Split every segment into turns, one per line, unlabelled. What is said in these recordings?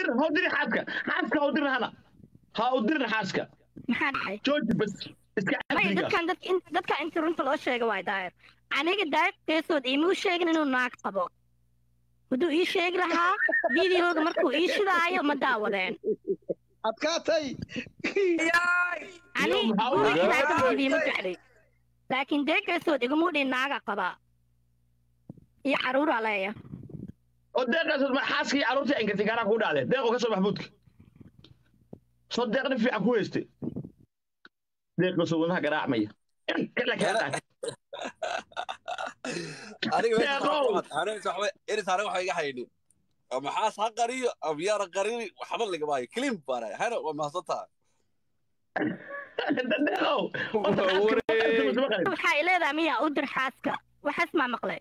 dirin ha u dirin xaaska xaaska ha u dirin hana ha u dirin xaaska
maxaa dhacay
jooji bas iska
maya
xadriga
dadkan dadka in- dadka inta runta loo sheega waay daayir aniga daayir keesood iimuu sheegin inuu naag qabo hadduu ii sheegi lahaa videoga markuu ii shidaayo ma daawadeen
adkaatay
ani
maxaa u
guriga
dhacay?
naagta TV ma jecli laakiin dee keesood igumuu dhihin naaga qabaa iyo caruuraa leeya
oo deeqaas ma xaaska iyo carruurtii inkarti gaaraan ku dhacdeen deeqoo ka soo maxbuudka soo deeqna fiican ku haystay deeqoo soo wadaha garaacmaya kala kaa tahay
aniga meesha
Deeqow.
waxaa- aniga waxba- iris aniga waxa iga haynin maxaas ha qariyo ama yaara qarini waxba lagama hayo clean baana hana waa mahadsantaha
deeqow
waxaa leedahay miyaa u dir xaaska waxaas maa maqlay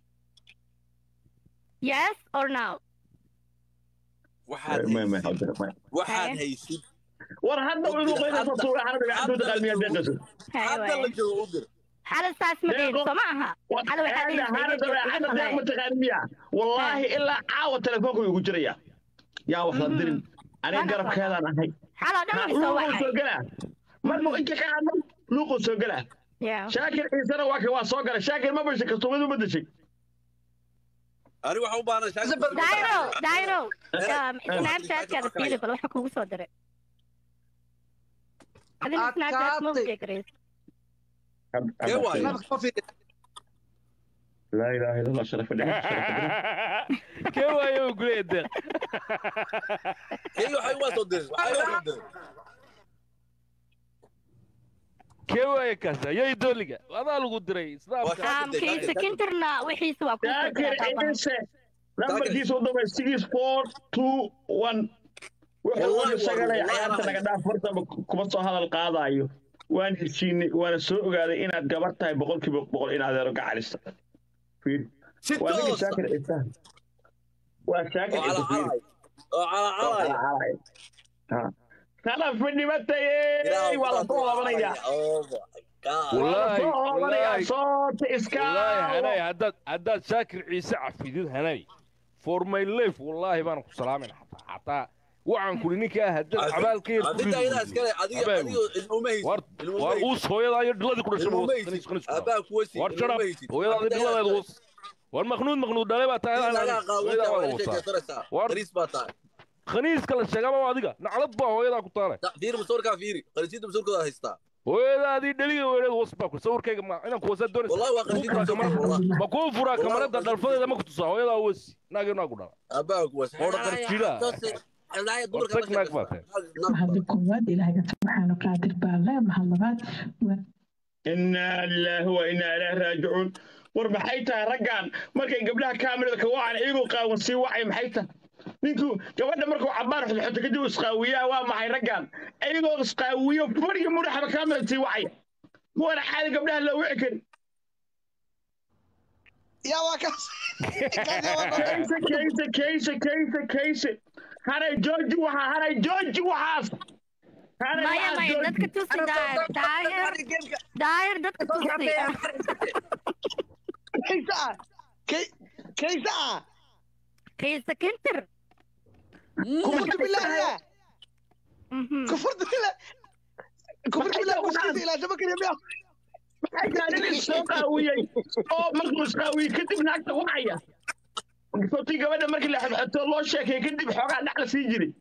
yes or no
waxaad haysid waxaad
Haye.
haysid
war hadda inuu qoyda soo tuura xanada gacantooda qalmiya deeqaas
Haye
hadda la
waaye.
joogo u dir
xala saas ma dhihin
Deeqo.
soo ma aha xala waxaa dhihin
hana deeq ma taqaan miya wallaahi ilaa caawa telefoonka ugu jiraya yaa wax la dirin aniga
Mana
garabkeedaan ahay
xala dhan way soo
luuquu soo
wacay
gelaa markuu inka ka hadlo luuquu soo gelaa
Yeah.
shaakir ciisena waa ka waa soo galay shaakir ma bashay kastuumadu ma dashay
aniga waxa u baahan
Dairo, Dairo,
Eh,
um,
eh,
Snapchat-kaada
eh,
fiiri bal waxa kugu soo diray. Adina Snapchat ma
Adkaatay.
fikiris.
Kee waaye?
laa ilaaha illa allah sharafa dhiga sharafa
kee waayo uu gulaya deeq
keyga waxay waa soo dirin waxay waa soo dirin
kee waayo kaas ayay dooliga adaa lagu diray snaapka
Waa-
Um, kiisa kintirna wixiisa waa kuu soo
shaakir
diray.
ciise lambarkiisa u damay six four two one wuxuu
Wallahi,
wada shagalay
wallahi,
ciyaarta
wallahi.
naga dhaaf hortaba kuma soo hadal qaadaayo waan heshiinay waana soo ogaaday inaad gabar tahay boqolkiiba boqol in adeero gacalisa fiir
si
waa ninka
toosa
shaakir ciise waa shaakir
oo
ciise fiir
calacalay oo calacalay
kala fidhibatayey waa la soo laabanaya
oh my god
Wallaahi,
soo laabanaya
wallaahi.
soota iska
wallaahi hanay haddaad haddaad shaakir ciise cafidid hanay for my life wallaahi baan ku salaamin xataa xataa waxaan kuli ninkaa haddaad cabaalkayar ku
adinta idaa iskale adiga
Abaagu.
adiga ilmuma haysid
war
ilmuma
war
haysid
uus hooyadaa iyo dhiladii ku dhashay
ilmuma
ma
haysid
wanis
abaa kuwasi
war
ilmuma
jarab
haysid
hooyadaadi dhiladeed uus war maknuud maknuud dhalay baa tahay
lagaa
hooyadaa waa
qaawanta
wasaa
sheekaysanaysaa
War-
qariis baa tahay
khaniiska la sheegaba waa adiga naclad baa hooyadaa ku taale
fiiri masawirkaa fiiri qariisiyada masawirkooda haystaa
hooyadaadii dheliga weereed was baa ku sawirkayga ma inaan kuwasa doonaysa
wallahi waa qariisiyada masawirkooda wallahi
ma kuu furaa kamarada dhalfadeeda ma ku tusaa hooyadaa wasi naagii naagu dhala
abaa kuwasi
Oo dhaqan jira. War tag naag baa tahay.
mahadda koowaad ilaahay subxaana qaadir baa le mahad labaad waa
inaa lilaahi wa inaa ilaahi raajicuun war maxay tahay raggan markay gabdhaha kaamirada ka wacan iyagoo qaawan sii wacay maxay tahay ninku gabadha markuu cabaar xodxoto kadib uu isqaawiyaa waa maxay raggan iyagoo isqaawiyo fadhiga mudhaxaba kaamirada sii wacaya kuwana caadi gabdhaha loo wici kari
yaa waa kaas Kaas yaa waa kaas.
kayse kayse kayse kayse kayse hanay jooji waxaa hanay jooji waxaas hanay
Maya
waxaas
maya
jooji.
dadka tusi daayir daayir daayir dadka tusi.
kaysa ah Kay- kaysa ah
Kiisa kintir.
kufurta bilaahi ah
Mhm.
kufurta bilaahi kufurta bilaahi kuskiisa ilaashama kariya miyaa
maxay tahay nin isoo qaawiyey oo markuu isqaawiyey kadib naagta wacaya sababtii gabadha markii la xodxoto loo sheekay kadib xoogaa dhac la sii jiray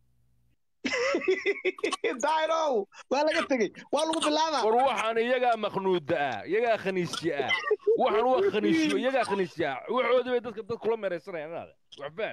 daahirow waa laga tegey waa lagu bilaabaa
war waxaan iyagaa maknuuda ah iyagaa khaniisye ah waxaan waa khaniisyo iyagaa khaniisye ah waxoodii bay dadka dad kula meeraysanayaan inaada wax faan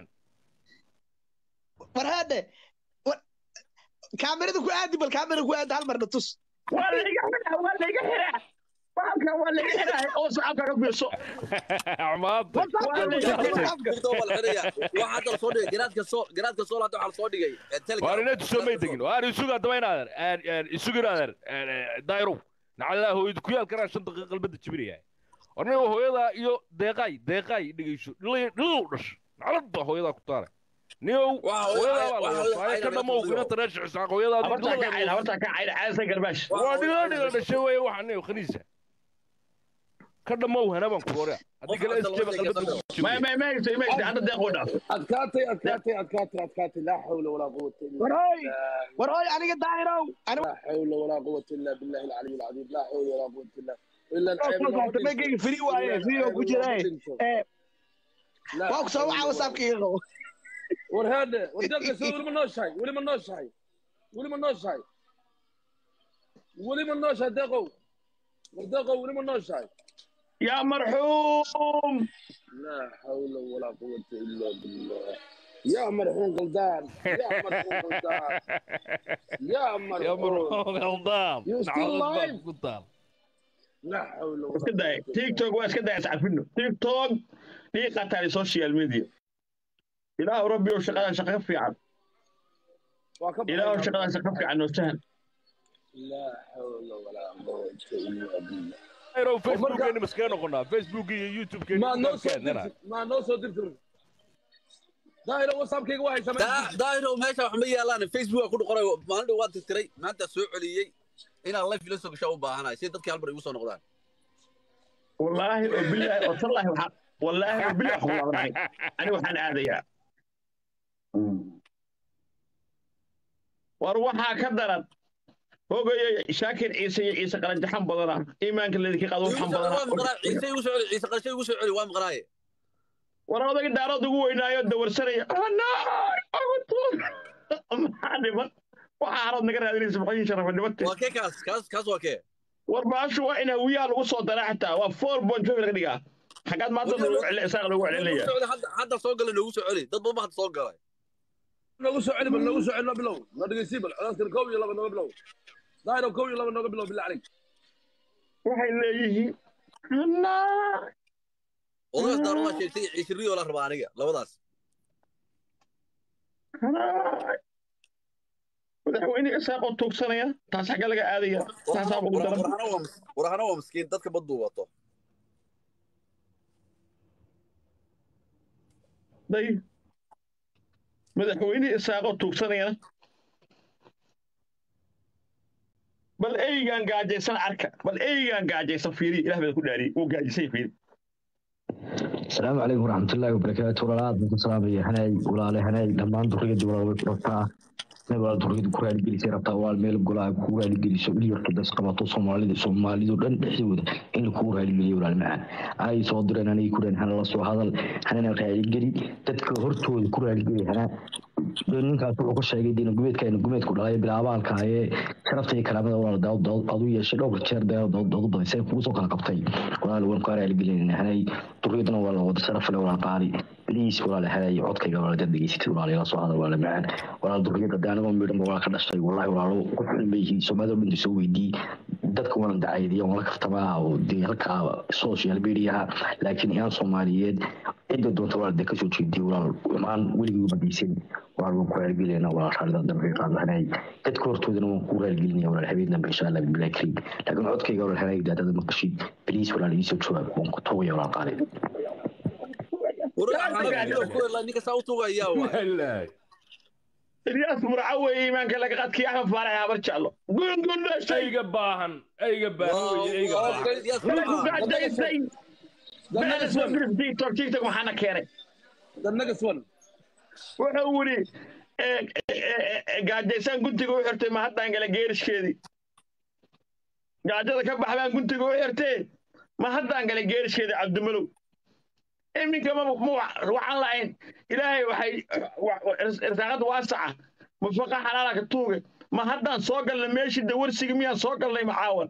war haadhe war- kaamirada ku aadi bal kaamirada ku aadi hal marna tus
waa layga xiraa waa layga xiraa halkan waa layga xiraa oo sacabka ka fiirso
maanta
waa layga xiraa
waxaa la soo dhigay garaadka soo garaadka soo laata waxaa la soo dhigay ee, Telegram.
waar inay tusoo may tegin waar isugu haddaba inaadan isugu inaadan dayrow nacalaa hooyada ku yaal karaan shan daqiiqa qalbada jibinaya war nin hooyadaa iyo deeqaay deeqaay dhegeyso dhilow dhash naclad baa hooyadaa ku taale niyow
Waa,
hooyadaa baa
waa,
la
waa,
wasaaya ka
waa,
dhamow
waa,
inanta reer shicisaaq hooyadaadii
habartaa ka cayd
dhiladeeda
habartaa ka cayd caadasa garbaash
waa dhilo dhilo dhashay weeye waxaa niyow khaniisa ka dhammow hana baan ku oraa haddii kale isjeeba qalbada ku
ما
jibaya
ما ما يجي ما يجي أنا دقيقة وداف
adkaatay adkaatay adkaatay adkaatay laa xawla walaa quwata illa
warooy
billah
warooy aniga daahirow ani
laa xawla walaa quwata illa billahi alcaliy alcadiim laa xawla walaa quwata illa ila
kolkaas magayga free waaye free oo ku jira ee waa ku soo waxa whatsappkayga qabo
war haade war dalka soo weli ma nooshahay weli ma nooshahay weli ma nooshahay weli ma nooshahay deeqow war deeqow weli ma nooshahay
يا مرحوم
لا حول ولا قوة إلا بالله يا مرحوم قلدان يا مرحوم قلدان يا
يا
مرحوم
مرحوم غلطان
You still
نعوذ
alive?
بالله قلطان
لا حول ولا
اسكت داي تيك توك واسكت داي تعرفينه تيك توك دي قطع السوشيال ميديا إله ربي وشغال شغال في عن
وكبر
إله شغال شغال في عن وسهل
لا حول ولا قوة إلا بالله
ayrow facebookgeeni maskaga noqonaa facebook iyo youtube-keeni
ما نوصل
markaadnana
ما نوصل دكتور دايرة وصاب كيك واحد سمع
daahiro meesha wax ma yaalaan facebook ku qoray maalin dhow waan tirtiray maanta soo celiyey inaan live ila soo gasho u baahanahay si dadkii halmar igu soo noqdaan
والله وبالله والله وحق والله وبالله حق الله معي أنا وحن هذا يا وروحها كدرت هو شاكر عيسى عيسى قال جحن بدنا إيمانك الذي كي قالوا حن
waa maqnaa
بدنا
ciise igu soo celi ciise qarshe igu soo celi waa maqnaaye
وراودك دارود ugu weynaayo dawarsanaya ana agoto maxaa waxa harad naga raadinaysa maxay sharaf dhibata
waa kee kaas kaas kaas waa kee
war baashu waa in hawiyaha lagu soo daraa xitaa waa four point five laga dhigaa xagaad maanta lagu celi isaaq lagu celinaya
Hadda- hadda soo galay noogu soo celi dad badan baa hadda soo galay
نوغو سعلي بل نوغو سعلي بلو نرجع سيبل خلاص كوي يلا نوغو بلو دايرة كوي يلا نوغو بلو بالله عليك
waxay leeyihiin ana
odagaas daarodaa sheegtay ciise riyo la rabaa aniga labadaas
ana madaxweyne isaaqoo tuugsanaya taas xagga laga aadaya taasaa ugu daran
warhana waa mis- warhana waa miskiin dadka baduu wato
day madaxweyne isaaqoo tuugsanayana bal eygaan gaajaysan arka bal eygaan gaajaysan fiiri ilah baa ku dhaariyey wuu gaajisay fiiri
السلام عليكم ورحمة الله وبركاته ولا أدري السلام يا هناي ولا على هناي لما أنتم رجعت ولا وقتها نبغى تريد كورة الجليسة ربطة والميل قلا كورة الجليسة اللي يركض سقطة صومالي صومالي دون حسود إن كورة الجليسة ولا المعان أي صدر أنا يكون هنا الله سو هذا هنا نرجع الجري تذكرته الكورة الجليسة هنا ninkaas wuxuu ku sheegay diina gumeedkeena gumeedku dhalay bilaabaalka ayee sharafta iyo kalaamada walaal daawad daawad adu yeeshay dhowr jeer daawad daawad daawad badisay kugu soo kala qabtay walaal waan ku araali gelin hanay duriyadana waa la wada sharaf leh walaal qaali biliis walaal hanay codkayga walaal dad degeysatay walaal ila soo hadal walaal macaan walaal duriyada daanaba midhan walaal ka dhashay wallahi walaalo ku xun leeyihiin soomaalida dhan soo weydii dadka waan dacaydiya waan la kaftamaa oo dee halka social media laakiin iyaan soomaaliyeed cidda doonta walaal dee kasoo jeediya walaal maan weligii badaysan walaal waan ku raalgelinaa walaal raalida dambe qaadanahay dadka hortoodana waan ku raalgelinaya walaal habeen dambe insha allah bilahi kariim laakiin codkayga walaal hanay daadada maqashid biliis walaal iisoo jawaab waan ku togaya walaal qaali
ninka saa u tugayaa waay
ilyaas murca weeye iimaanka laga qadkii axmed faarax habar jeclo gungun dhashay
ayga baahan ayga baahan wey ayga baahan
ku gajaysay baalas waa birif tiktok tiktok maxaana keenay
The next one.
wuxuu yidhi gaajaysaan guntiga u xirtay ma haddaan gala geerishkeedii gaajada ka baxbaan guntiga u xirtee ma haddaan gala geerishkeedii cabdimalow iminka ma waxaan lahayn ilaahay waxay irsaaqada waasaca mufaqa xalaala ka tuuge ma haddaan soo galna meeshii dawarsiga miyaan soo galnay macaawan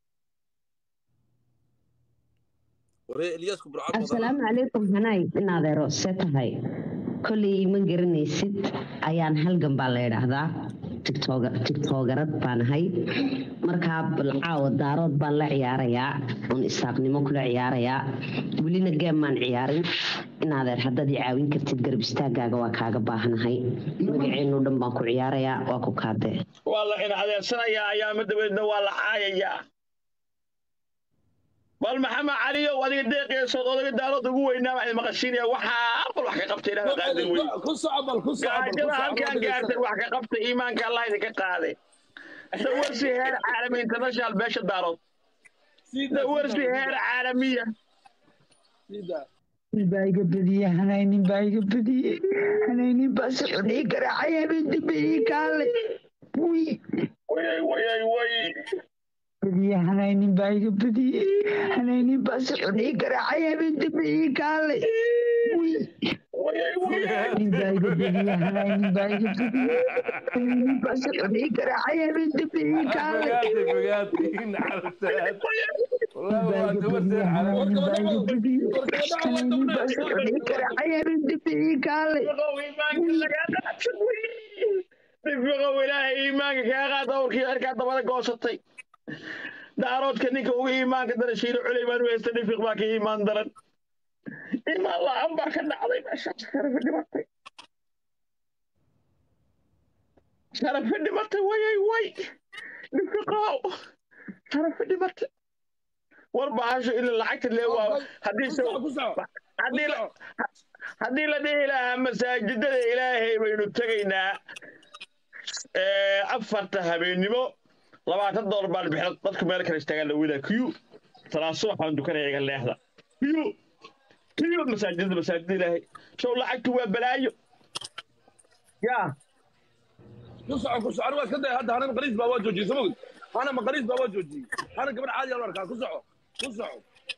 asalaamu calaykum hanaay in adeero see tahay kolley ma garanaysid ayaan halgan baa la yidhaahdaa tigtoogarad baan ahay markaa balcaawa daarood baan la ciyaarayaa oon isaaqnimo kula ciyaarayaa welina geem maan ciyaarin in adeer haddaad i caawin kartid garab istaagaaga waa kaaga baahanahay magaceenu dhan baan ku ciyaarayaa waa ku kaadee
waa la ina adeersanayaa ayaama dabeedna waa la caayayaa bal maxamed caliyow adiga deeqeesood odaga daarood ugu weynaa baan maqashiinaya waxaa aqal wax ka qabtay ilaah qaadir wey gaajada halkaan gaartay wax ka qabtay iimaanka allah idinka qaaday dawarsi heer caalami international beesha daarood
سيدا
ورثي هير عالمية
سيدا
nin baa iga badiyey hanay nin baa iga badiyey hanay nin baa socday garaacaya habeen dambe ii kaalay wuy
وي وي وي
badiyey hanay nin baa iga badiyey hanay nin baa socday garaacaya habeen dambe ii kaalay wuy
وي وي
nin baa iga badiyey hanay nin baa iga badiyey hanay nin baa socday garaacaya habeen dambe ii kaalay
fogaatay fogaatay nacalataad والله waa gabar seen calaamad
nifiqow ilaahay iimaanka kaa qaad awrkii arkaa dabada goosatay daaroodka ninka ugu iimaanka daran shiilo culey baan u haysta nifiq baa ka iimaan daran imaan la-aan baa ka dhacday meeshaas sharafi dhimatay sharafi dhimatay wayay way nifiqow sharafi dhimatay war bahasho ila lacagta lee waa haddii se haddii la haddii la dhihi lahaa masaajidada ilaahay baynu tegaynaa ee, afarta habeennimo labaatan doolar baan bixin dadku meel kale istaagaan lawada q talaaso waxaan dukanaya iga leexda q q masaajidada masaajidada ilaahay show lacagtu waa balaayo yaa
كسع كسع انا كده هذا انا مقريز بابا جوجي سمعت انا مقريز بابا جوجي انا قبل عادي انا اركان كسع كسع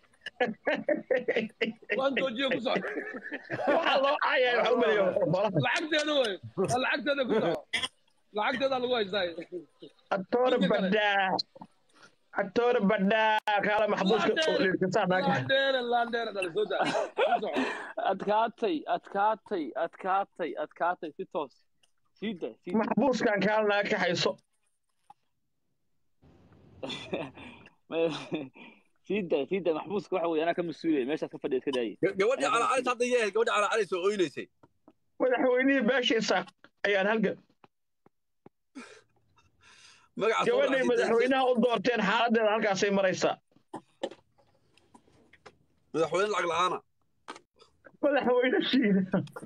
وان جوجي كسع
waxaa loo cayaa waxa u maleeyo
لعقت انا وين لعقت انا كسع لعقت انا لو ازاي
atoor badhaa atoor badhaa kaala maxbuuska liirkasaanaaka
لاندير لاندير انا سودا كسع
adkaatay adkaatay adkaatay adkaatay si toos siida siida
maxbuuskan kaalnaa ka hayso
siida siida maxbuuska waxa weeye anaa ka mas-uulaya meeshaas ka fadhiya iska daayay
gabadhii cala calis hadda yahay gabadhii cala calis oo oynaysay
madaxweynihii beeshiisa ayaan halgan
magaca soo
gabadhay
raacday
madaxweynaha u doorteen xaaladeeda halkaasay maraysaa
madaxweyne lacag la'aana
madaxweyne shiina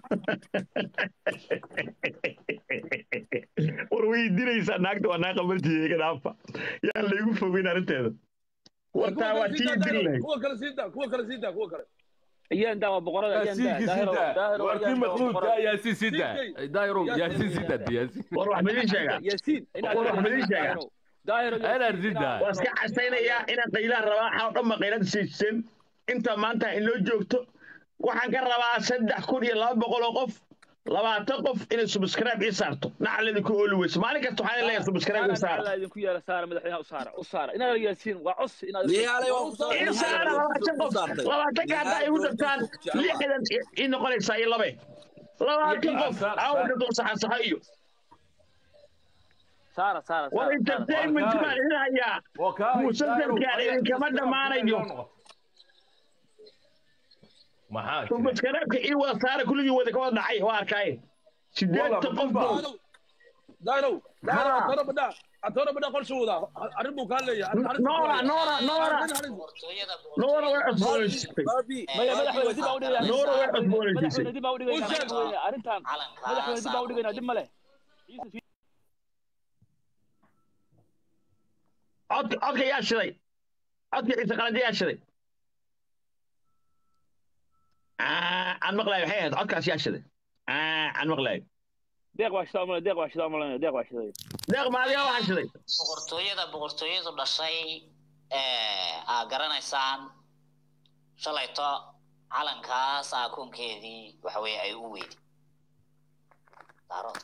war weydiinaysaa naagta waa naa qabantiya iga dhaafa yaan laygu fogeyn arrinteeda wartaa waa tii dil lahayd
كوكا كلا سيدا كوكا كلا سيدا كوكا كلا
ayaan daa waa boqorada ayaan daa
yaasiinka
daahiro
sida
daahiro
waa kii
ayaan daa waa
maqluudka
boqorada
yaasiin sida daayiro yaasiin sida yaasiin
war wax midin sheegaa
yaasiin inaad
war wax midin sheegaa
daahiro
Ayaan sida.
waa iska casaynayaa inaad qaylaan rabaa waxaa oo dhan ma qaylada siiseen inta maanta inoo joogto waxaan ka rabaa saddex kun iyo laba boqol oo qof labaatan qof inay subscribe ii saarto nacaledi ku ooli weyso maalin kasta waxaan leeyahay subscribe ii saara
saara idinku yeela saara madaxweynaha u saara u saara inaad yaasiin waa cos inaad
Liyaalay waa ku soo
ii saara labaatan qof labaatan ka haddaa igu dartaan lixdan ii noqonaysaa iyo labe labaatan qof awrka dul saxansaxo iyo
saara saara
war entertainment baan idin hayaa musalsalkaan idinkama dhammaanayo
maxaa jira
subscribe-ka ii wada saara kulligii wada ka wada dhacay waa arkaaye sideetan qof buu
دايرو دايرو اتورا بدا اتورا بدا قول شو ذا اربو قال لي
noora noora noora noora way cusboonaysiisay
maya madaxweyne dib baa u dhigaya
noora way cusboonaysiisay
madaxweyne dib baa u dhigayna madaxweyne arrintan madaxweyne dib baa u dhigayna dib ma leh
codka codka yaa shiday codka ciise qalande yaa shiday Ah, aan maqlaayo waxay ahayd codkaas yaa shiday Ah, aan maqlaayo
deeq waa shidaa umale deeq waa shidaa umale deeq waa shiday
deeq maadiga waxaa shiday
boqortooyada boqortooyadu dhashay ee aa garanaysaan shalayto calankaas aakoonkeedii waxa weeye ay u weydi daarood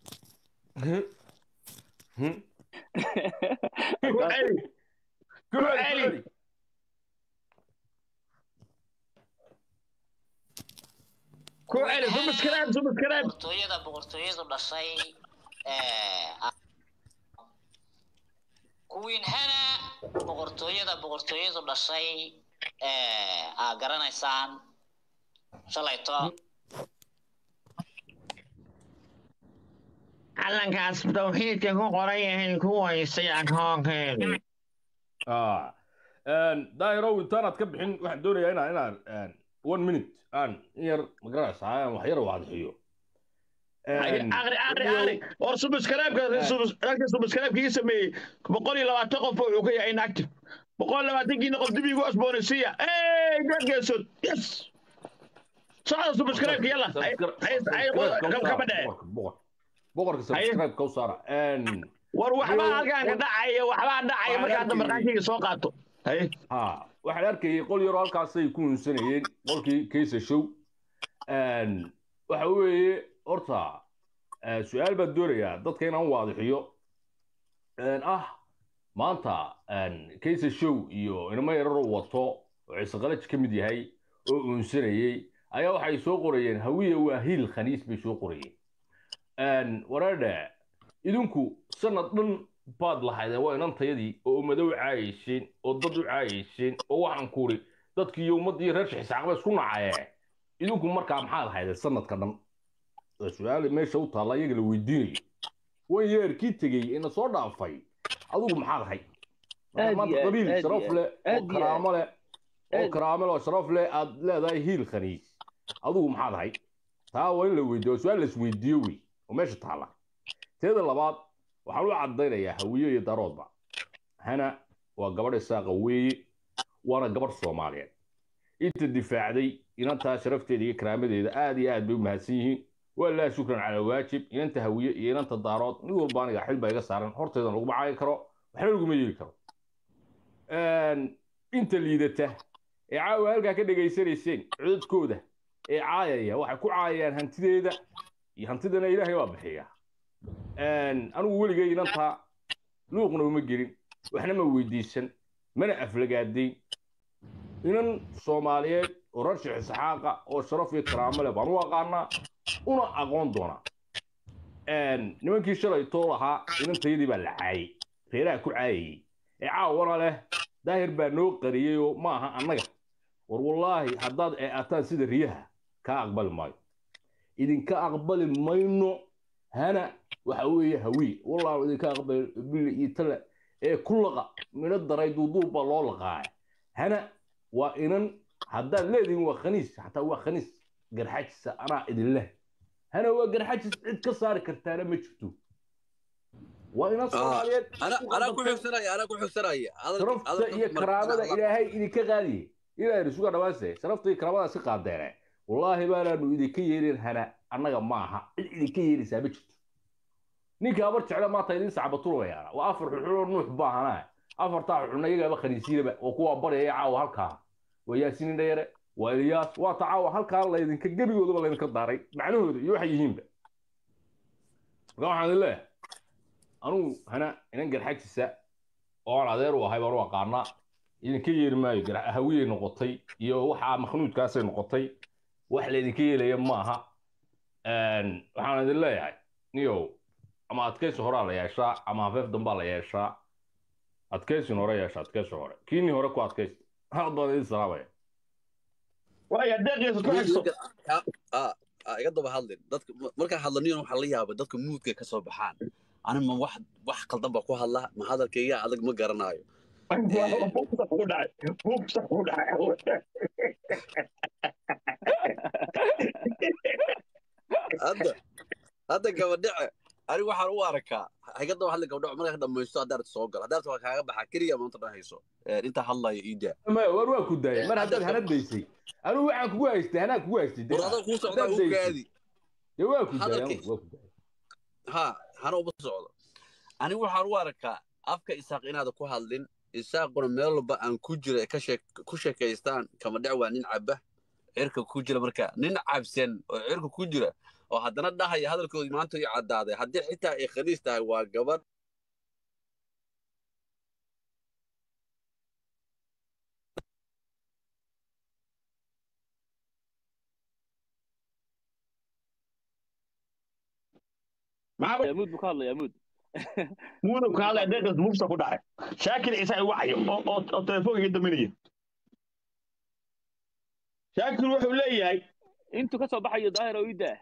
ku celi ku celi ku celi subscribe subscribe
boqortooyada boqortooyadu dhashay ee aa- kuwiin hana boqortooyada boqortooyadu dhashay ee aa garanaysaan shalayto
calankaas tawxiidka ku qoran yahay ku waysay akoonkeedii
Ah. Een, daahirow intaanaad ka bixin waxaan doonayaa inaan inaan een, one minute aan in yar magaranaysa aan wax yar waadixiyo
aqri aqri aqri war subscribe-ka dadka subscribe-ka ii sameeyey boqol iyo labaatan qof wuxuu ka yahay inactive boqol labaatankiina qof dib igu cusboonaysiiya ey dad geesood yes socda subscribe yalla ay ay kama dhece
boqorka subscribe ka u saara
war waxbaa halkaan ka dhacaya waxbaa dhacaya marka hadda markaankayga soo qaato haye
ha waxaan arkayay qol yaroo halkaasay ku hunsanayeen qolkii kaysa show waxa weeye horta su-aal baan doonayaa dadka inaan waadixiyo ah maanta kaysa show iyo inamo yararoo wato oo ciise qalaj ka mid yahay oo uunsanayey ayaa waxay soo qorayeen hawiya waa hiil khaniis bay soo qorayeen wareedhe idinku sanad dhan baad lahaydeen waa inantayadii oo ummado u caayayseen oo dad u caayayseen oo waxaan kuri dadkii iyo ummaddii reer shixisaaqba isku nacayee idinku markaa maxaad haydeen sanadka dhan su-aal meesha u taalla iyaga la weydiinayo wan yeerkii tegey ina soo dhaafay adigu maxaad hay maanta qabiil sharaf leh oo karaamo leh oo karaamo leh oo sharaf leh aad leedahay hiil khaniis adigu maxaad hay taa waa in la weydiiyo su-aal la isweydiiyo wey oo meesha taalla teeda labaad waxaan u caddaynayaa hawiye iyo daroodba hana waa gabadh isaaqa weeye waana gabadh soomaaliyeed inta difaacday inantaa sharafteeda iyo karaamadeeda aad iyo aad bay u mahadsan yihiin waa laa shukran calaa waajib inanta hawiye iyo inanta daarood mid walba aniga xil baa iga saaran horteedan laguma caayi karo waxna laguma yeeli karo inta liidata ee caawa halkaa ka dhegaysanayseen codadkooda ee caayaya waxay ku caayayaan hantideeda iyo hantidana ilaahay baa bixiya anigu weligay inantaa luuqna uma gelin waxna ma weydiisan mana aflagaadayn inan soomaaliyeed oo reer sheekh isxaaqa oo sharaf iyo karaamo leh baan u aqaanaa una aqoon doonaa nimankii shalay too lahaa inantayadii baa la caayay reeraha ku caayayey ee caawana leh daahir baa noo qariyey oo ma aha annaga war wallaahi haddaad eeataan sida riyaha kaa aqbali maayo idinka aqbali mayno hana waxa weeye hawiye wallahu idinka aqbali bili iyo tale ee ku laqa midho daray duuduub baa loo laqaaya hana waa inan haddaad leedihin waa khaniis xataa waa khaniis garxajisa anaa idin leh hana waa garxajis cid ka saari kartaana ma jirto waa inan soomaaliyeed
anaa ku xigsanaya anaa ku xigsanaya
sharafta iyo karaamada ilaahay idinka qaadiye ilaahay rasuga dhawaanse sharafta iyo karaamada si qaadeene wallaahi baanaanu idinka yeelin hana annaga ma aha cid idinka yeelaysaa ma jirto ninka abar jecla maanta idin sacbatulayaana waa afar xuxuloo nuux baahanaa afartaa xuxulna iyagaaba khaniisiinaba oo kuwa baryaya caawa halkaa waa yaasinin dhayare waa eliyaas waa ta caawa halkaa laydinka gebigoodaba laydinka daaray macnahooda iyo waxay yihiinba marka waxaan idin leeyahay anugu hana inan garxajisa oo aan adeer u ahay baan u aqaanaa idinka yeeri maayo hawiyey noqotay iyo waxaa makhnuudkaasay noqotay wax laydinka yeelaya maaha waxaan idin leeyahay niyow ama adkaysi horaa la yeeshaa ama hafeef dambaa la yeeshaa adkaysin hore yeesha adkaysi hore kiinii hore ku adkaysta aad baan idin salaamaya
waaya deeqiisa ku xigso
iga daba hadlin dadka markaan hadlaniyo waxaa la yaabay dadka muudka ka soo baxaan anima wax wax qaldan baa ku hadla ma hadalkayga adag ma garanaayo hadda hadda gabadhace anigu waxaan u arkaa iga daba hadli gabdhaco markaa dhamaysto haddaad soo gal haddaad waa kaaga baxa keliya maanta dhan hayso intaa hadlaya iida
maya war waa ku daayay mar haddaad hana daysay anigu waxaan kugu haystay hanaa kugu haystay
war adaa kuu socdaa u gaadi
dee waa ku daayay waa ku daayay
ha hana uma socdo anigu waxaan u arkaa afka isaaq inaada ku hadlin isaaquna meel walba aan ku jira ku sheekaystaan kama dhac waa nin caba cirka ku jira marka nin cabsan oo cirka ku jira oo haddana dhahaya hadalkoodii maanta ii caddaaday haddii xitaa ay khaniis tahay waa gabadh
yamuud buu ka hadlaya yamuud
muudub ka hadlaya deeqis mufsa ku dhacay shaakir ciise ay wacayo oo oo telefoonka iga daminaya shaakir wuxuu leeyahay
intuu ka soo baxayo daahir oo idaa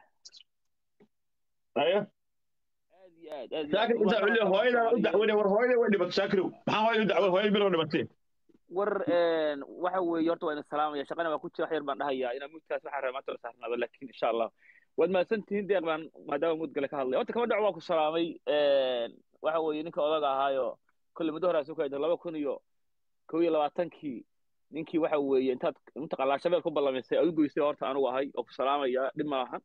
aya
aad iyo aad aad
shaakir ciise wuxuu leeyahay hooyadana u dacwanay war hooyada way dhibatay shaakirow maxaa hooyada u dacway hooyada biloo dhibatay
war waxa weeye horta waa ina salaamaya shaqana waa ku jira wax yar baan dhahayaa inaa muudkaas waxaa rabaa maanta la saarnaaba laakiin insha allah waad mahadsan tihiin deeq baan maadaama muud gale ka hadlay horta kama dhac waa ku salaamay waxa weeye ninka odaga ahaayo kolle muddo horaa soo kaayda laba kun iyo kow iyo labaatankii ninkii waxa weeye intaad mataqaanaa shabeel ku ballamisay aad u goysay horta anugu ahay oo ku salaamaya dhib maahan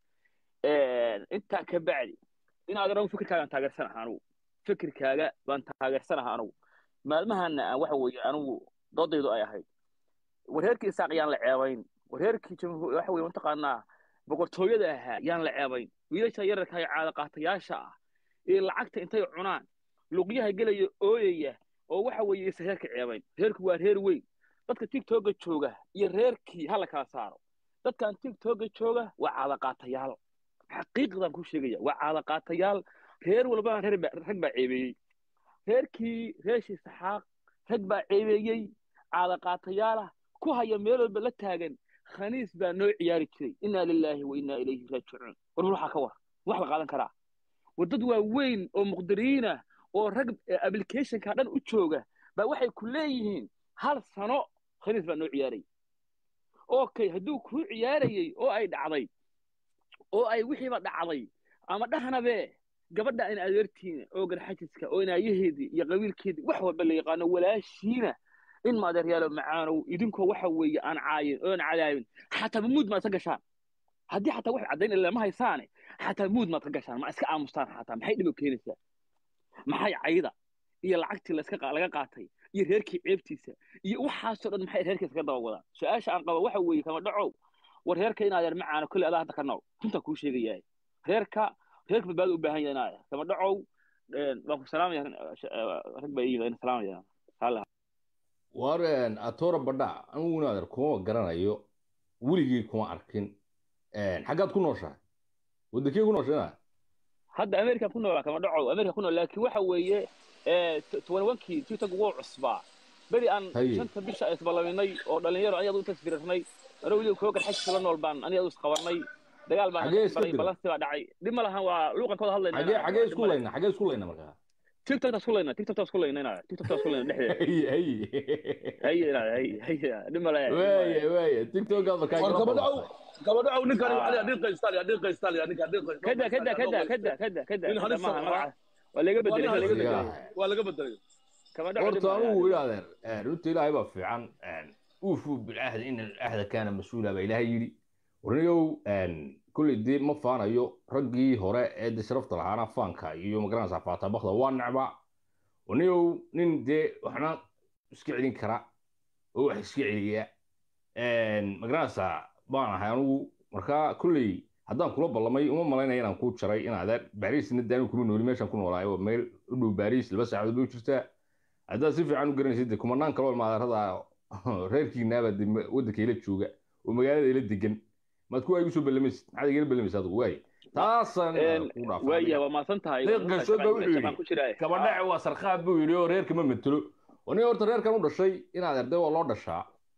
intaa ka bacdi inaad anagu fikirkaagaan taageersanaha anugu fikirkaaga baan taageersanaha anugu maalmahana aan waxa weeye anugu doodaydu ay ahayd wareerkii isaaq yaan la ceebayn wareerkii jamhuur waxa weeye mataqaanaa boqortooyada ahaa yaan la ceebayn wiilasha yararka ee caada qaatayaasha ah ee lacagta intay cunaan luqyaha gelaya ooyaya oo waxa weeye isa reerka ceebayn reerku waa reer weyn dadka tigtoga jooga iyo reerkii ha la kala saaro dadkan tigtoga jooga waa caada qaatayaal xaqiiqdan ku sheegaya waa caada qaatayaal reer walbana reer baa rag baa ceebeeyey reerkii reeshii saxaaq rag baa ceebeeyey caada qaatayaalah ku haya meel walba la taagan khaniis baa noo ciyaari jiray innaa lilaahi wa innaa ilayhi raajicuun war waxaa ka war wax la qaadan karaa war dad waa weyn oo muqdiriin ah oo rag applicationka dhan u jooga baa waxay ku leeyihiin hal sano khaniis baa noo ciyaaray okay hadduu kuu ciyaarayey oo ay dhacday oo ay wixiiba dhacday ama dhahnabe gabadha in adeertiina oo garxajiska oo inaayaheedii iyo qabiilkeedii wax walba la yaqaano walaashiina in maadeeryaalo macaanow idinkoo waxa weeye aan caayin oon cadaabin xataa mamuud maad ka gashaan haddii xataa wax caddayn ilaa ma haysaane xataa muud maad ka gashaan ma iska aamustaan xataa maxay dhib u keenaysaa maxay cayda iyo lacagtii laska laga qaatay iyo reerkii ceebtiisa iyo waxaasoo dhan maxay reerkiisa ka daba wadaan su-aasha aan qaba waxa weeye kama dhacow war reerka inaad yar macaano kolley adaa hadda ka nool runtaa kuu sheegayahay reerka reerka badbaada u baahan yahay inaad kama dhacow waan ku salaamaya rag baa iyimid salaamaya saalaha
war atora badha anigu inaader kuma garanayo weligii kuma arkin xaggaad ku nooshahay wadankee ku nooshay
hadda america ku noolaa kama dhaco america ku nool laakiin waxa weeye tobanwankii tiktok wuu cusbaa beri aan shanta bisha isballaminay oo dhalinyaro aniga u tasbirirnay anoo weliba koo garxajisa la nool baan aniga isqabanay dagaal baan baray balansi baa dhacay dhib ma lahan waa luuqan kooda hadlayna
xagee isku layna xagee isku layna markaa
tiktok taas ku layna tiktok taas ku layna inaa tiktok taas ku layna dhexdeeda hay hay hay hay dhib ma lahan
waaya waaya tiktok aad markaa
gabadhaw gabadhaw ninkani waa adin qaystaan adin qaystaan ninka adin qaystaan
kada kada kada kada kada kada maaha magaca waa laga bedelay waa laga bedelay
waa laga bedelay
horta anugu idhaahdeen runta ilaahay baa fiican uufuu bilcahd in alcahda kaana mas-uula baa ilaahay yidhi warniyow kolley dee ma faanayo raggii hore ee de sharafta lahaana faanka iyo magaranaysaa faatabakda waa necba warniyow nin dee waxna iska celin kara oo wax iska celiya magaranaysaa baan ahay anugu markaa kolley haddaan kula ballamay uma malaynaya inaan kuu jaray inaad baariisna daanu kuma nooli meeshaan ku noolaayo waa meel u dhow baariis laba saacadood bay u jirtaa haddaad si fiican u garanaysid de kumanaan kaloo maadarada reerkiinaaba de waddanka ila jooga oo magaalada ila degan maad kuwaa igu soo ballamaysid maxaad igala ballamaysa adigu waay taasaan ku
waaya waa maasan tahay
deeqashood baa wuxuu yidhi gabadhace waa sarkaab buu yidhi oo reerka ma matelo oo nin horta reerkan u dhashay inaad erde waa loo dhashaa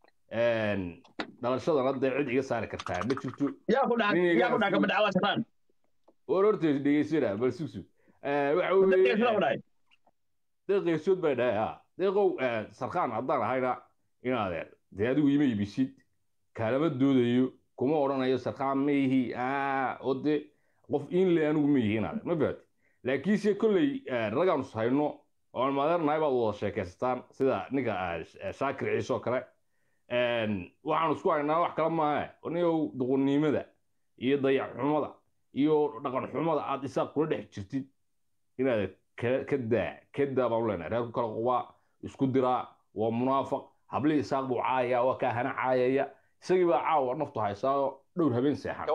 dhalashadana dee cid iga saari kartaa ma jirto
yaa ku dhaca gabadhaca waa sarkaan
war horta dhegeysana bal sugsu waxa weeye deeqeesood bay dhahay ha deeqow sarkaan haddaan ahayna inaadeer dee adigu ima ibisid kaalama doodayo kuma odhanayo sarkaan ma yihi oo dee qof inle anigu ma yihi inaadeer ma fahat laakiinse kolley ragaanu hayno oon maadeernahay baad wada sheekaysataan sida ninka shaakir ciise oo kale waxaanu isku haynaa wax kale maahe niyow duqunimada iyo dayaxxumada iyo dhaqan xumada aad isaaq kula dhex jirtid inaad ka daa ka daa baan u leenahay reerku kala qubaa isku diraa waa munaafaq hablihii isaaq buu caayaya waa kaa hana caayaya isagii baa caawa naftu haysaayo dhowr habeen seexan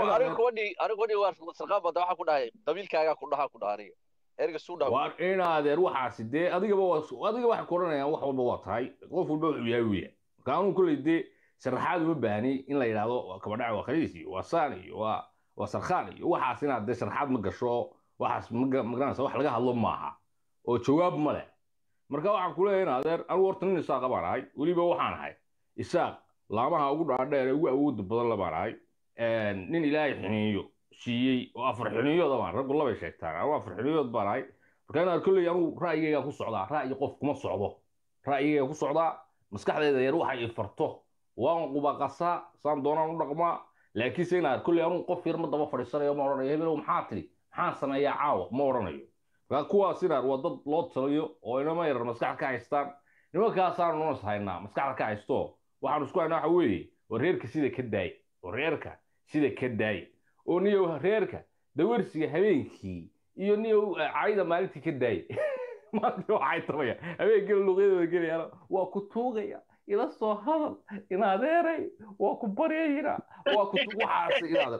waa inaadeer waxaasi dee adigaba adiga waxay ku odhanayaan wax walba waa tahay qof walba wuxuu yahay weya marka anuu kolley dee sharaxaad uma baahni in la yidhaahdo kabadhaca waa khaliis iyo waa saan iyo waa waa sarkhaan iyo waxaas inaad dee sharaxaad ma gasho waxaas magaranaysa wax laga hadlo maaha oo jawaab ma leh marka waxaan ku leeyahay in adeer anigu horta nin isaaqa baan ahay weliba waxaan ahay isaaq laamaha ugu dhaadheer ee ugu awooda badan la baan ahay nin ilaahay xiniiyo siiyey oo afar xiniyooda baan raggu labay sheegtaan anigu afar xiniyood baan ahay marka in adeer kolley anigu ra'yigayga ku socdaa ra'yi qof kuma socdo ra'yigayga ku socdaa maskaxdeeda yar waxa i farto waan qubaqasaa saan doonaan u dhaqmaa laakiinse inaad kolley anugu qof yar ma daba fadhiisanayo ma odhanayo hebelow maxaa tidhi maxaan sameeyaa caawa ma odhanayo markaa kuwaas inaad waa dad loo taliyo oo inama yarar maskax ka haystaan nimankaasaanu noos haynaa maskaxda ka haysto waxaanu isku haynaa waxa weeye oo reerka sida ka daay oo reerka sida ka daay oo niyow reerka dawarsiga habeenkii iyo niyow cayda maalintii ka daay maanta waxay tabaya habeenkii luqyadooda gelayaan waa ku tuugaya ila soo hadal inadeeray waa ku baryayna waa ku waxaas inaad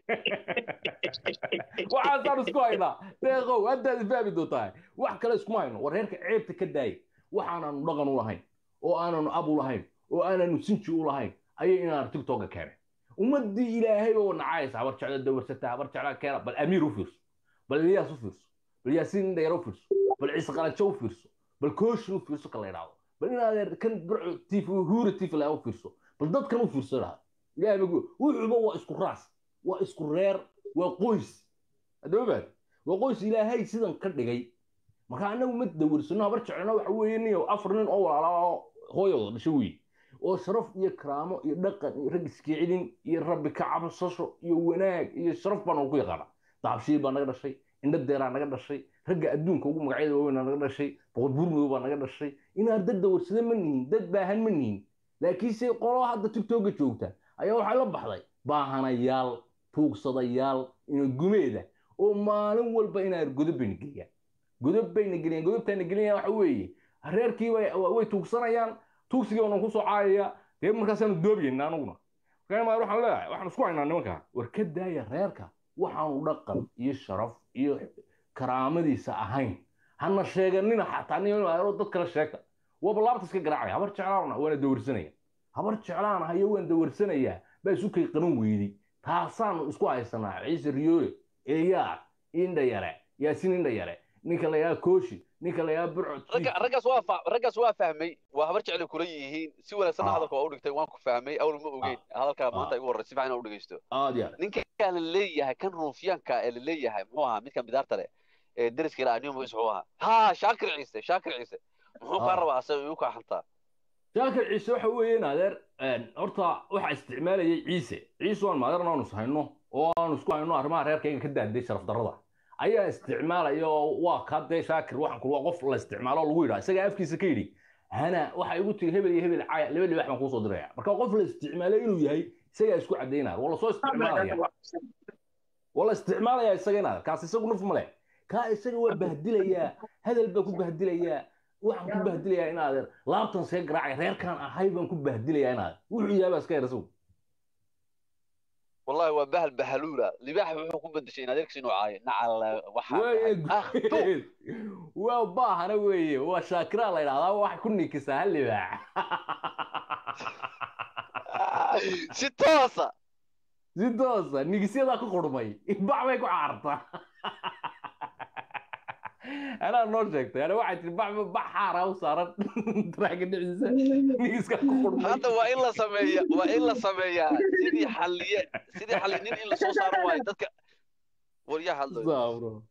waxaasaan isku haynaa deeqow haddaad fahmi doontaa wax kale iskuma hayno war reerka ceebta ka daaya waxaanaanu dhaqan u lahayn oo aananu ab u lahayn oo aananu sinji u lahayn ayay inaan tiktoka keenay ummadii ilaahay oo nacaysa habar jecla dawarsata habar jecla keena bal amiir u fiirso bal ilyaas u fiirso bal yaasiin indhayar u fiirso bal ciise qalanjo u fiirso bal kooshin u fiirso ka la idhaahdo bal inaad kan burco tif huura tif la u fiirso bal dadkan u fiirso idhaahdo ilaahay magu wuxuuba waa isku raas waa isku reer waa qoys haddaba baad waa qoys ilaahay sidan ka dhigay marka annagu ma dawarsano habar jeclana waxa weeye niyo afar nin oo walaala hooyooda dhasho weeye oo sharaf iyo karaamo iyo dhaqan iyo rag iskicilin iyo rabbi ka cabsasho iyo wanaag iyo sharaf baan ku yaqaana daabshiil baa naga dhashay indho deeraa naga dhashay ragga adduunka ugu magacyada waaweynaa naga dhashay boqor buurmadow baa naga dhashay inaan dad dawarsada ma nihin dad baahan ma nihin laakiinse qolo hadda tigtoga joogta ayaa waxay la baxday baahanayaal tuugsadayaal ina gumeeda oo maalin walba inaan godob bayna geliyaan godob bayna geliyaan godobtaana geliyaan waxa weeye reerkii way tuugsanayaan tuugsigii baanu kusoo caayaya dee markaasaanu doobiyeynaa anuguna markaa waxaan leeyahay waxaan isku haynaa nimanka war ka daaya reerka waxaanu dhaqan iyo sharaf iyo karaamadiisa ahayn hana sheeganina xataa nin aro dad kale sheegta waaba laabta iska garaacaya habar jeclaana waana dawarsanaya habar jeclaan hayo waan dawarsanayaa baa isu kay qaban weydey taasaanu isku haysanaa ciise riyoole eliyaa indha yare yaasiin indha yare ninka la yahaa kooshi ninka la yahaa burco
raggaas waa fa raggaas waa fahmay waa habar jecel kula yihiin si wanaagsanna hadalka waa u dhigtay waan ku fahmay awal ma ogeyn hadalkaa maanta igu horrey si fiican u dhegeysto
aad ya
ninka la leeyahay kan ruufyaanka ee la leeyahay muxuu ahaa midkan bidaarta leh ee deriska ilaa aniyo magaciisa muxuu ahaa ha shaakir ciise shaakir ciise muxuu kaa rabaa asaga igu kaa xantaa
shaakir ciise waxa weeye adeer horta waxaa isticmaalayay ciise ciise waan maadeerna aanu hayno oo aanu isku hayno arrimaha reerkayga ka daaday sharaf darrada ayaa isticmaalaya oo waa kaa dee shaakir waxaan kula qof la isticmaalo lagu yidhaa isagaa afkiisa ka yidhi hana waxa igu tiri hebel iyo hebel caya laba libax baan kuusoo diraya marka qof la isticmaalay inuu yahay isagaa isku caddaynaya waa lasoo isticmaalaya waa la isticmaalaya isaga inaad kaas isagu nuf male kaa isaga waa bahdilayaa hadal baa ku bahdilayaa waxaan ku bahdilayaa inaad laabtan see garaacay reerkaan ahay baan ku bahdilayaa inaad wuxuu yahay baa iska yar isagu
والله وبهل بهلولا لباح وحو كون بدشي ان ادركس انه عاي نعل وحا
waa baahana weeye waa shaakira la yidhahdaa wax ku nikisaa hal libaax
si toosa
si toosa nigisyadaa ku qurmay bax bay ku caartaa anaa noo sheegtay ana waxay tiri bax bax xaara u saaran traaga dhiciisa nigiska ku qurmay
hadda waa in la sameeya waa in la sameeyaa sidii xalliye sidii xalli nin in la soo saaro waayo dadka waryaa hadlo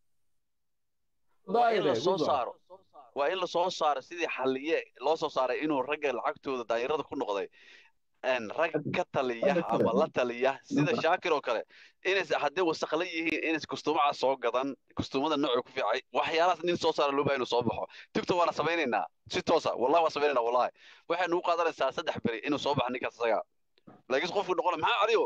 waa in la soo saaro waa in la soo saaro sidii xalliye loo soo saaray inuu ragga lacagtooda daayirada ku noqday rag ka taliya ama la taliya sida shaakir oo kale inays haddii wasaqla yihiin inays kustuumaca soo gadan kustuumada nooca ku fiicay waxyaalahaas nin soo saara loo baahay inuu soo baxo tigto waana samaynaynaa si toosa wallahi waan samaynaynaa wallahi waxay nugu qaadanaysaa saddex beri inuu soo baxo ninkaas isaga laakiin qofku noqona maxaa caliyo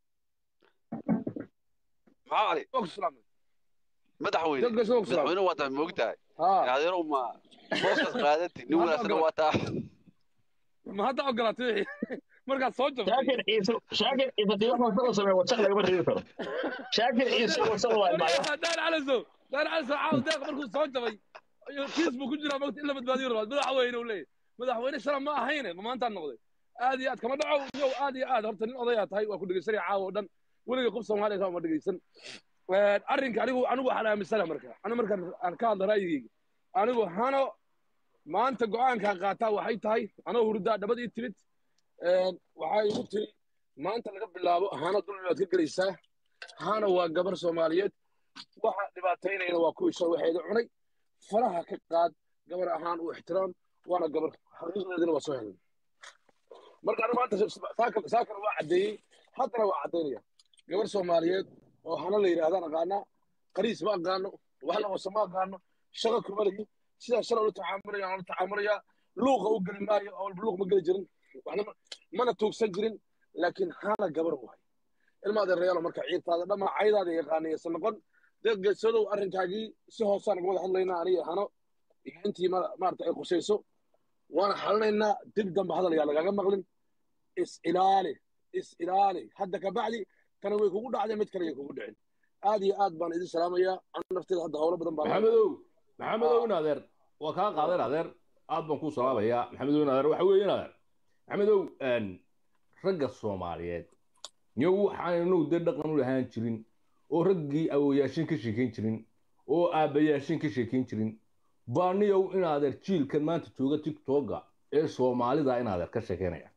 maxaa cali madaxweyne madaxweyne waa tahay moogtahay adeero ma booskaas qaadati nin wanaagsan waa taa
ma hadda ogolaatay wixii markaad soo jabtay
shaakir ciise shaakir ciise dii wax wasaq sameeya wasaq lagama reebi karo shaakir ciise wasaq waa imaaya
daan calasow daan calasow caaw deeq markuu soo jabay kiis buu ku jiraa mogta in la badbaadiyo rabaa madaxweyne uu leeyahy madaxweyne shala ma ahayne ma maantaan noqday aad iyo aad kama dhaco yow aad iyo aad horta nin odayaa tahay waa ku dhegeysanaya caawa oo dhan weliga qof soomaaliya kaa ma dhegeysan arrinka anigu anigu waxaan aaminsana marka anigu markaan aan ka hadla ra'yigeyga anigu hano maanta go-aankaan qaataa waxay tahay anoo hurdaa dhabad ii timid waxay igu tiri maanta laga bilaabo hana dulmi baad ka gelaysaa hana waa gabar soomaaliyeed waxa dhibaataynayana waa kuwii soo waxeeda cunay faraha ka qaad gabar ahaan u ixtiraam waana gabar xaqiiqdeedina waa soo helay marka anigu maanta saakar waa caddeeyey haddana waa caddaynaya gabar soomaaliyeed oo hana la yidhaahdaan aqaanaa qariis ma aqaano wax la qoso ma aqaano shaqo kuma lagi sidaa shalay ula tacaamulaya la tacaamulaya luuqa u geli maayo oo luuq ma geli jirin waxna ma- mana tuugsan jirin laakiin hana gabar waay ilmaada reelo marka ciirtaada dhammaa caydaada yaqaanaysa noqon dad geesadow arrinkaagii si hoosaan uga wada hadlaynaa aniga hano iyo intii ma- maarata ay qusayso waana xalinaynaa dib dambe hadal yaa lagaaga maqlin is ilaali is ilaali hadda ka bacdi tana way kugu dhacday mid kale ay kugu dhicin aad iyo aad baan idin salaamayaa ana nafteeda hadda howlo badan baa
maxamedow maxamedow in adeer waa kaa qaadan adeer aad baan kuu salaamayaa maxamedow in adeer waxa weeye in adeer maxamedow een, ragga soomaaliyeed niyo waxaanu dee dhaqan u lahaan jirin oo raggii awoyaashin ka sheekayn jirin oo aabbayaashin ka sheekayn jirin baa niyow in adeer jiilkan maanta jooga tiktoka ee soomaalida in adeer ka sheekaynaya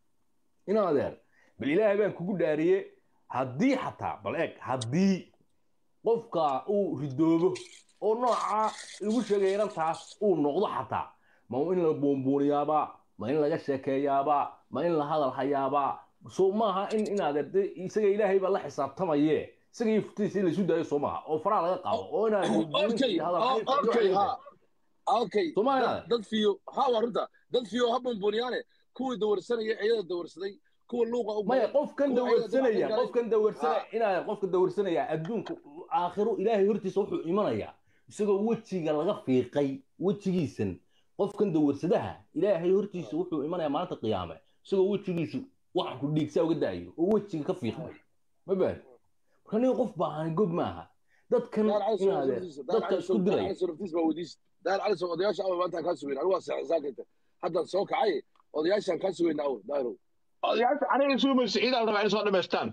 in adeer bal ilaahay baan kugu dhaariye haddii xataa bal eeg haddii qofka uu ridoobo oo nooca lagu sheegay inantaas uu noqdo xataa ma in la buunbuuniyaabaa ma in laga sheekeeyaabaa ma in la hadal hayaabaa so maaha in inaad erde isaga ilaahay baa la xisaabtamaye isaga iyo futiisa in laisu daayo soo maaha oo faraha laga qaado oo inaad buunbuuninta
okay
iyo hadal
o-
haynta iyo
okay
waxay
ha okay
Soomaaliya.
dad dad fiyo ha waa runta dad fiyo ha buunbuuniyaane kuwii dawarsanaya iyada dawarsaday kuwa luuqa u
maya qofkan
kuwa iyada
dawarsanaya
dawacsan
qofkan dawarsanaya inaad qofka dawarsanaya adduunku aakhiro ilaahay hortiisa wuxuu imanayaa isagoo wejiga laga fiiqay wejigiisan qofkan dawarsadaha ilaahay hortiisa wuxuu imanayaa maalinta qiyaame isagoo wejigiisu waxaan ku dhiigsaa uga da'ayo oo wejiga ka fiiqmay ma baad marka nin qof baahan gob maaha dadkan
daar cali soo
inaadee
naftiisa daar
dadka
cali
isku
soo daar
dilaya
cali soo naftiisa baa weydiis daar cali soo odayaasha awa maanta kaa sugeyn anigu waa saakayta haddaan soo kacay odayaashaan kaa sugeyna aw daarow
odayaasha aniga sugmaysa ciidaa la rabaa inay soo dhammaystaan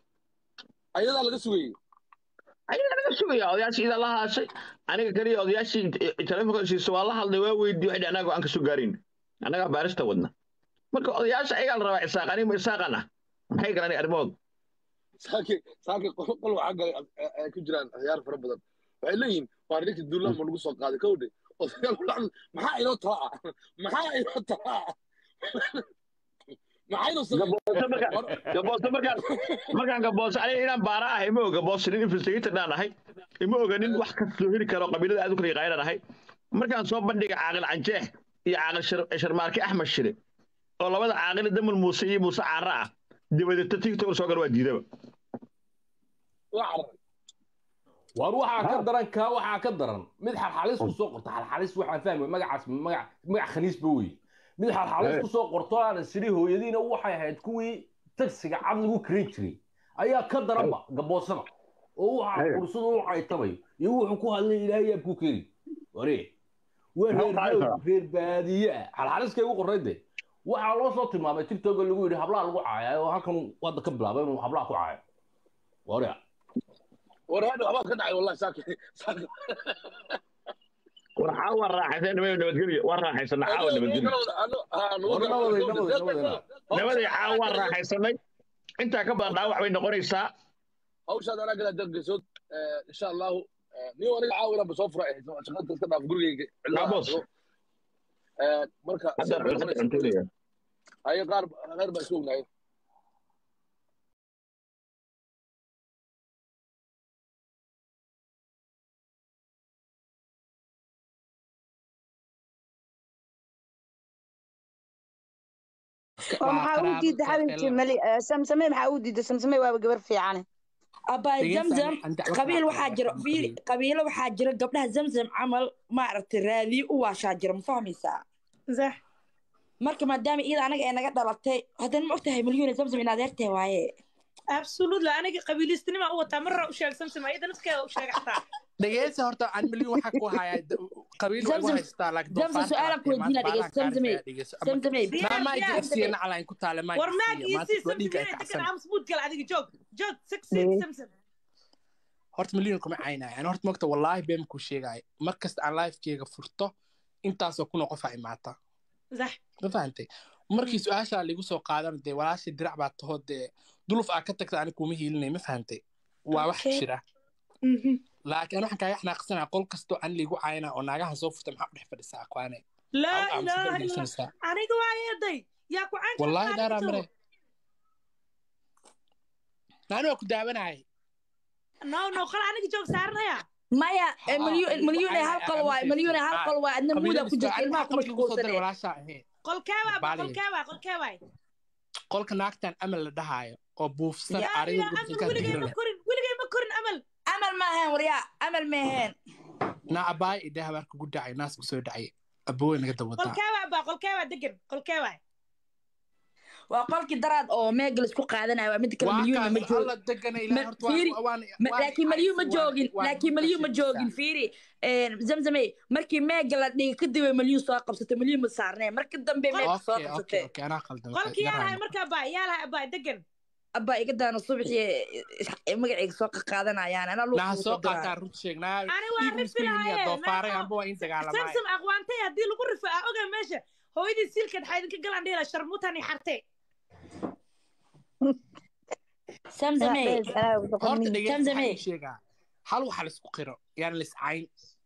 ayadaa laga sugayey
ayagaa laga sugaya odayaasha ciidaa la haashay aniga kaliya odayaashii telefonka siiso waa la hadlay waa weydiiy waxay anaga go-aan ka soo gaarin annagaa baarista wadna marka odayaasha ayagaa la rabaa isaaq aniga ma isaaqan ah maxay galan arrimahooda
saaki saaki qol qol waxaa galay ay- ay ku jiraan ciyaar fara badan waxay leeyihiin waa ninka duulaan ma lagu soo qaaday kowdhe odayaal ku dhacdo maxaa inoo tala ah maxaa inoo tala ah maxaa inoo sameyn
gabooso markaan gabooso markaan markaan gabooso aniga inaan baara ahay ima oga boos nin investigator dhaan ahay ima oga nin wax ka soo heli karo qabiilada aad u kala yaqaanaan ahay markaan soo bandhiga caaqil canjeex iyo caaqil Shar- sharmaarke axmed shire oo labada caaqil damal muuse iyo muuse caara ah dibadeta tiktok soo gala waa diidaba
waa cararay
waar waxaa ka daran kaa waxaa ka daran mid xalxalis ku soo qorta xalxalis waxaan fahmay magacaas magac magac khaniisba wey mid xalxalis
Eh.
ku soo qorto aan sidhi hooyadiina waxay ahayd kuwii tagsiga cad lagu karin jiray ayaa ka daranba gaboosada oo waxa
Eh.
qursada u caytamayo iyo wuxuu ku hadlay ilaahay yaa ku keeni ware waa
Maxaa
reer
u
reer
caytaa?
reer baadiye ah xalxaliskay ugu qorray de waxaa loo soo tilmaamay tiktok lagu yidhi hablaha lagu caaya oo halkan wadda ka bilaabay inuu hablaha ku caayo ware
war hadha waxbaa ka dhacay wallahi saaki saaki
waxaa waa raaxaysan nabada nabadgelyo waa raaxaysana caawa nabadgelyo nabadii caawa waa raaxaysanay intaa ka badan dhaawac bay noqonaysaa
hawshaad anaa galaa dargesood insha allahu niyo aniga caawa inaan soo fura ahayd shaqada iska dhaaf gurigeyga
Yaa boos.
marka
hadda cuntada cuntada
ayo qaar qaar baa iska ognahay
oo maxaa u diida xabibti mali samsame maxaa u diida samsame waaba gabar fiicane
abay zamzam qabiil waxaa jira fiir qabiilo waxaa jira gabdhaha zamzam camal maaragtay raadiyo u waashaa jira ma fahmaysaa
sax
marka maadaama iyada anaga ee naga dhalatay haddana ma ogtahay milyuun zamzam in adeertee waaye
absolutely aniga qabiilistinima u wataa marra u sheeg samsam ayada nafskeeda u sheeg xataa
dhegeysa horta aan milyan waxaa ku hayaa qabiil waa igu
Zamzam-
haystaa laakiin
Zamzam su'aalan ku weydiina dhegeyso zamzamey zamzamey
maamaa
Diyaar,
igasiya
diyaar.
nacalayn ku taale maa
war maag
igasiya maanta
iisii
waa dhiiga
samsam
ay
inay degan
kacsan
aamus gal adiga joog joog succeed samsam
horta milyan kuma caynaya ani horta mogta wallaahi been ku sheegaya mar kasta aan lifekeyga furto intaasoo kuna qofaa imaata
sax
ma fahantay markii su-aashaa ligu soo qaadan dee walaashii dirac baa tahoo dee duluf aa ka tagta ani kuma hiilinay ma fahantay waa wax
Okay.
jira laakiin ani waxaan kaaga xanaaqsanaa qol kastoo aan liigu cayna oo naagahan soo furta maxaa u dhex fadhisaa akwaane
laa
Am- am
ilaaha
sida
illa
dhegeysanaysaa.
aniga waa eeday yaa ku caynka
wallaahi daaraa mare naani waa ku daawanayay
no no qal aniga joog saaranaya
maya eh, milyu- milyuune hal qol waay milyuune hal qol waay adna muudaa ku jirta ilmaha ku mashquulsane
walaashaa ahayn
qolkeebaa ba
Baaliye.
qolkeebaa qolkeebaa
qolka naagtan amal la dhahaayo oo buufsan
yaa
ariga
yaa
gurka
amal
ka
weligay
digiro
ma
leh
korin weligay ma korin amal
amal ma ahayn waryaa amal ma ahayn
na abaay idhe habaarka gu dhacay naas ku soo dhacay aboowe naga dawadaa
qolkeebaa ba qolkeebaa degan qolkeebaa
waa qolkii daraad oo meegal isku qaadanayo waa mid kale
waa
milyuuna ma
kaas
joogin
alla degana ilaa
Ma-
horta waan-
fiiri,
waan
Ma-
waan
laakiin malyu ma
waan-
joogin
waan
laakiin malyu ma
maqashiisaa.
joogin fiiri een, zamzame markii meega la dhigay kadib ay malyu soo qabsatay malyu ma saarneen marka dambe meega soo
okay okay
qabsatay
okay anaa qaldan
qolkii yaa lahay markaa ba yaa lahay abaa degan
abba iga daana subaxii magacayga soo qaqaadanayaan anaa luuqa
naha
ugu
soo
soo diraayo.
qaataa run sheeg naa
ani waa
dhiig
rifi
misku yimiya
lahaye
doofaaray amba waa in dagaalamaayo
samsam aqwaantay haddii lagu rifo ah ogaa meesha hooyadii siilkeed waxaa idinka galaan dhihila sharmutani xarte
samsame
horta dhegeysta
Zamzame.
waxaan sheegaa hal waxa laisku qiro yaan liscayn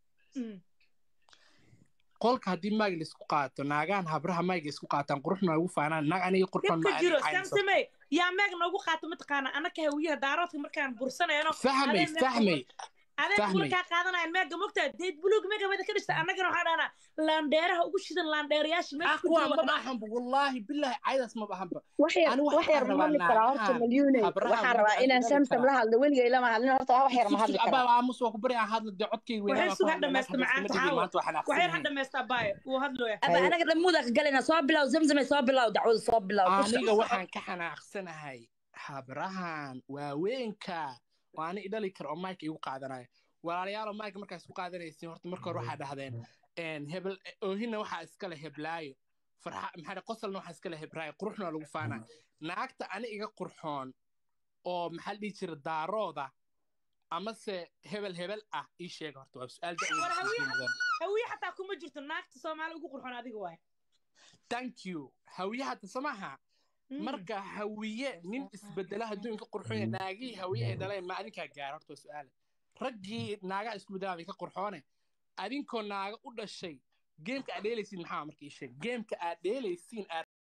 qolka haddii maag laisku qaato naagahan habraha maag isku qaataan quruxna ugu faanaan naag aniga qurxoon ma
dhibka jiro
caynayso
samsame yaa meeg noogu qaato mataqaana anaka hawiyaha daaroodka markaan bursanayno
fahmay fahmay
adeen
fahmay.
markaa qaadanayan meega mogtaa deed buluug meega wada ka dhishta annagana waxaa dhahnaa laandheeraha ugu shidan laandheerayaasha meesha ku
aqwa
jira
ma
wadnaa
bahanba wallaahi bilaahi caydaas ma bahanba
wax yar
Ani
wax yar ma hadli karaa horta malyuune waxaan rabaa inaan samsam la hadlo weligay lama hadlin horta wax yar ma hadli karaa
abaa aamus waa ku bari aan hadla dee codkayga
waxay
weynaa
suga dhamaysta macaanta caawa waxay ha dhamaysta abaaye wuu hadlooya
abba anaga dhamuuda ka galayna soo bilow zamzame soo bilow dacwada soo bilow
aniga waxaan ka xanaaqsanahay habrahan waaweenka oo ani idhali kara oo mike igu qaadanaya walaalayaalo mike markaa isku qaadanaysiin horta marka hore waxaa dhahdeen een, hebel oohina waxaa iskale heblaayo farxa maxaa dhahay, qosolna waxaa iskale hebraayo quruxna waa lagu faanaa naagta ani iga qurxoon oo maxaa la dhihi jira daarooda amase hebel hebel ah ii sheega horta waa su-aal da'weyn
war
isweydiin
hawiye
mudan.
hawiye xataa kuma jirto naagta soomaali ugu qurxoon adiga waay
thank you hawiye hadda samaha marka hawiye nin isbedela adduunka qurxoon naagihii hawiye ay dhaleen ma adinkaa gaara horta waa su-aale raggii naagaha isku bedelaada ka qurxoone adinkoo naaga u dhashay geemka aad dheelaysiin maxaa marka ii sheeg geemka aad dheelaysiin aad